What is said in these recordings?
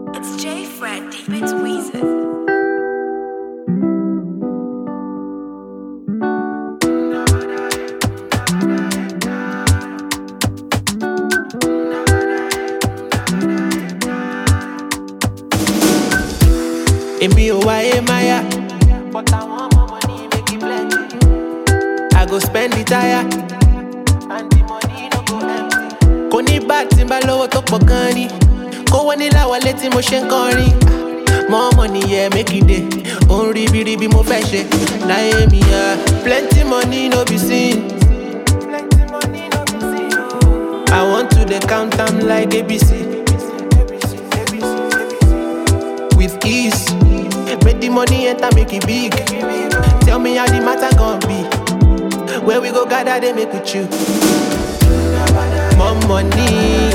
It's J Fred, deep it's Weezer. Èmi ò wáyé máyà. But àwọn ọmọ money make it plenty. I go spend the tire. And the money no go empty. Kò ní bá tí n bá lówó tó pọ̀ gan ni. Kówó ní láwọlé tí mo ṣe ń kọrin. More money yeah make it dey. Òun ribiribi mo fẹ́ ṣe. Láyé mi yá. Plenty money no be seen. Plenty money no be seen. I want to dey count am like ABC. with ease. Make the money enter, make it big. Tell me how the matter gon' be. Where we go gather, they make with you. More money.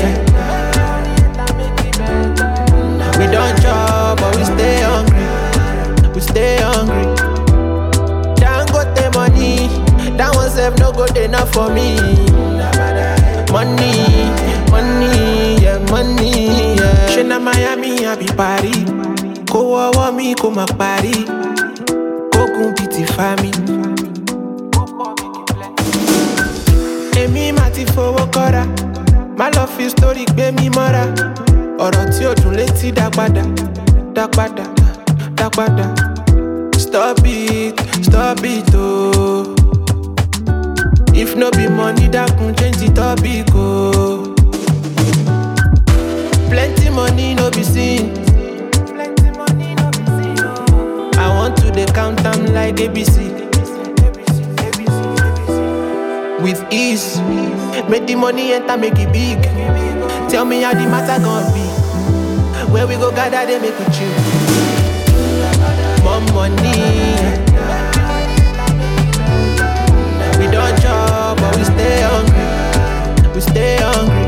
We don't chop, but we stay hungry. We stay hungry. Don't go the money. That one self no good enough for me. Money, money, yeah, money, yeah. Ṣé na Miami àbí Paris? Kó wọ́wọ́ mi kó má parí. Kókun bíi ti fa mi. Èmi máa ti fowó kọ́ra. Má lọ fi sítórì gbé mi mọ́ra. Ọ̀rọ̀ tí ò dùn létí dá padà. Dá padà, dá padà. Stop it, stop it ooo. If no be money, dákun change the topic ooo. Plenty money no be seen. Plenty money no be seen. I want to dey count am like ABC. With ease, make the money enter, make it big. Tell me how the matter gon' be. Where we go gather, they make with you. More money. We don't chop, but we stay hungry. We stay hungry.